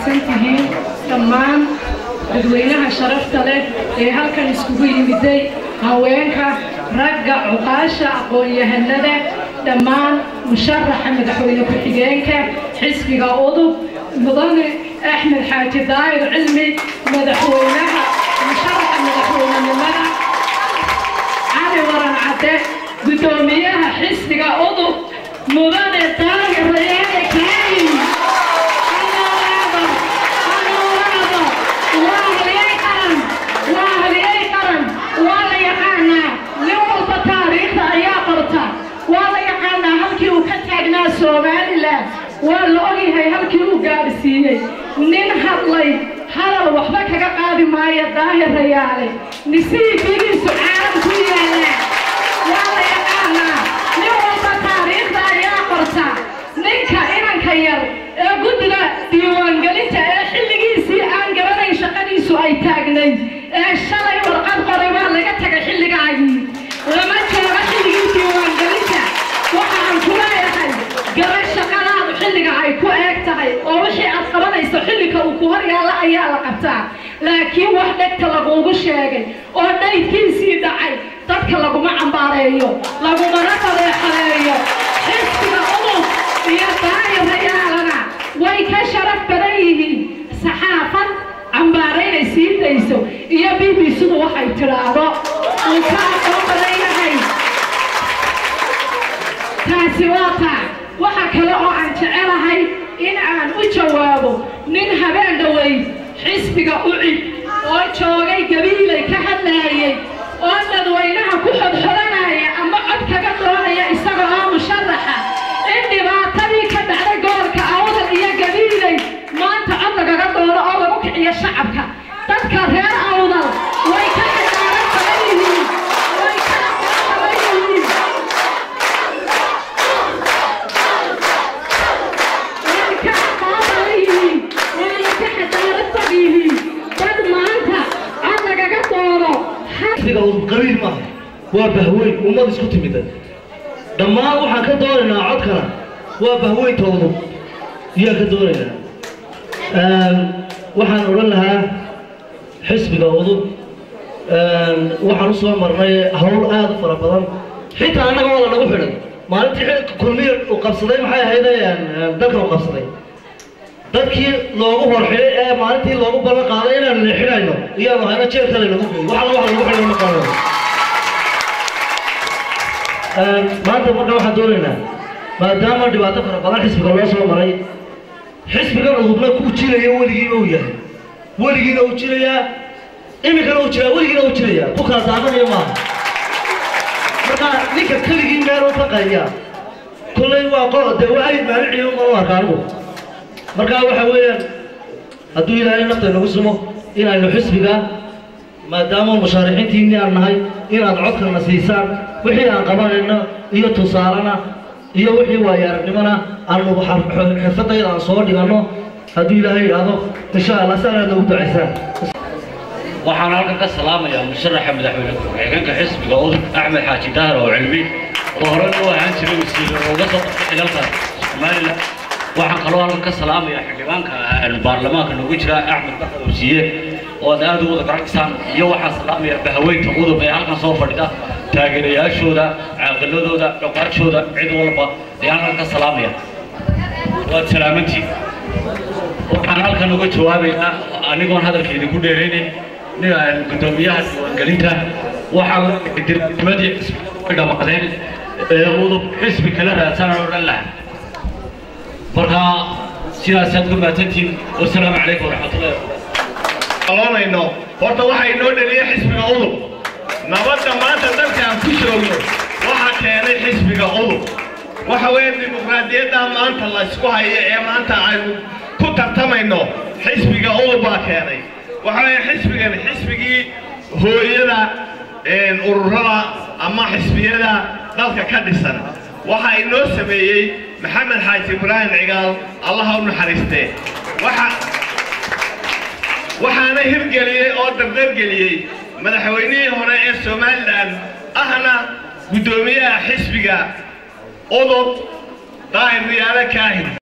mahadsantihiin dhammaan dadweynaha sharafta leh ee halkan iskugu yimiday haweenka ragga cuqaasha aqoon-yahanada dhammaan musharaxa madaxweyne ku-xigeenka xisbiga udub mudane axmed xaaji daayir cilmi madaxweynaha musharaxa madaxweynenimada cali waran cadde guddoomiyaha xisbiga udub mudane daayir rayaale kaayin somalilan waa la ogyahay halkii uu gaadhsiiyey nin hadlay hadal waxba kaga qaadi maayo daahir rayaale nisiibigiisu caalam ku yaala waa la yaqaanaa nin walba taariikhda ayaa qorta ninka inanka yar ee guddiga diiwaangelinta ee xilligiisii aan garanayn shaqadiisu ay taagnayd ee shalay warqad qoray waa laga tagay xilligaagii lama joogo xilligii diiwaangelinta waxaan ku leeyahay garan shaqadaadu xilliga ay ku eeg tahay oo wixii aad qabanayso xilliga uu ku hor yaalla ayaa la qabtaa laakiin wax dhegta laguugu sheegay oo dhaydkiisii dhacay dadka laguma cambaareeyo lagumana qadeexaleeyo xisbiga udub iyo daayirayaalana way ka sharaf badan yihiin saxaafad cambaaraynay sii dayso iyo b b c-du waxay tidhaahdo uu ka aqoon badan yahay taasi waa taa waxa kale oo aan jecelahay in aan u jawaabo nin habeen dhoweyd xisbiga u cid oo joogay gabiilay ka hadlaayay oo dadweynaha ku xodxodanaya ama cod kaga doonaya isaga oo musharaxa in dhibaatadii ka dhacday gobolka awdal iyo gabiilay maanta cod lagaga doono oo lagu kiciyo shacabka dadka reer awdal way ka xidaaran badan yihiin way ka aqoon badan yihiin xisbiga udub qabiil maaha waa bahweyn ummad isku timida dhammaan waxaan ka doonaynaa codkana waa bahweynta udub iyaan ka doonaynaa waxaan odhan lahaa xisbiga udub waxaan u soo marnay hawl aad u fara badan xitaa annaga waa la nagu xidhan maalintii kulmiya uu qabsaday maxay ahayd dalkan uu qabsaday dadkii loogu horxidhay ee maalintii loogu ballan qaaday inaanu leexinayno iyaanu hayna jeelkale lagu geey wax alla wax lagu xidhay ma qaadano maanta marka waxaan doonaynaa maadaama dhibaato fara badan xisbiga loo soo maray xisbigan udubna ku jirayo weligiiba uu yahay weligiina uu jirayaa iminkana uu jiraa weligiina uu jirayaa ku kala daadanaya maaha marka ninka keligii meel u taqaya kullay waa qol dee waa ayd maaliciyo umanu arka anigu markaa waxa weeyaan hadduu ilaahay nafta nagu sumo inaynu xisbiga maadaama mushaarixiintiinni aan nahay inaad codkana siisaan wixii aan qabanayno iyo tusaalena iyo wixii waayo aragnimona aanu xirfadayda aan soo dhiganno hadduu ilaahay idhaahdo insha allah si anaad noogu ducaysaan waxaan halkan ka salaamayaa musharaxa madaxweyne ku-xigeenka xisbiga udub axmed xaaji daahir oo cilmi oo hore u ahaan jiray wasiir oo uga soo qabtay xilalka somalilan waxaan kaloo halkan ka salaamayaa xildhibaanka baarlamaanka nagu jira axmed baxar wasiye oo aad aad u wada garacsaan iyo waxaan salaamayaa bahaweynta udub ee halkan soo fadhida taageerayaashooda caaqiladooda dhoqaashooda cid walba ayaan halkan ka salaamaya waad salaamantiin waxaan halkan uga jawaabaynaa anigoon hadalka idinku dheeraynin gudoomiyaha diiwaangelinta waxaa dirnimadii xisbiga dhammaadeen ee udub xisbi kala raadsan oo dhan laha marka sidaasaad uga mahadsantihiin wasalaamu calaykum waraxmatullahi aloonayno horta waxaa inoo dhaliyay xisbiga udub nabadda maanta dalka aan ku joogno waxaa keenay xisbiga udub waxa weeye dimuqraadiyadda maanta la isku hayo ee maanta aynu ku tartamayno xisbiga udub baa keenay waxa weeye xisbigan xisbigii hooyada ururada ama xisbiyada dalka ka dhisan waxaa inoo sameeyey maxamed xaaji ibraahim cigaal allaha u naxariistee waxa waxaana hirgeliyey oo dardargeliyey madaxweynihii hore ee somalilan ahna guddoomiyaha xisbiga udub daahir riyaale kaahin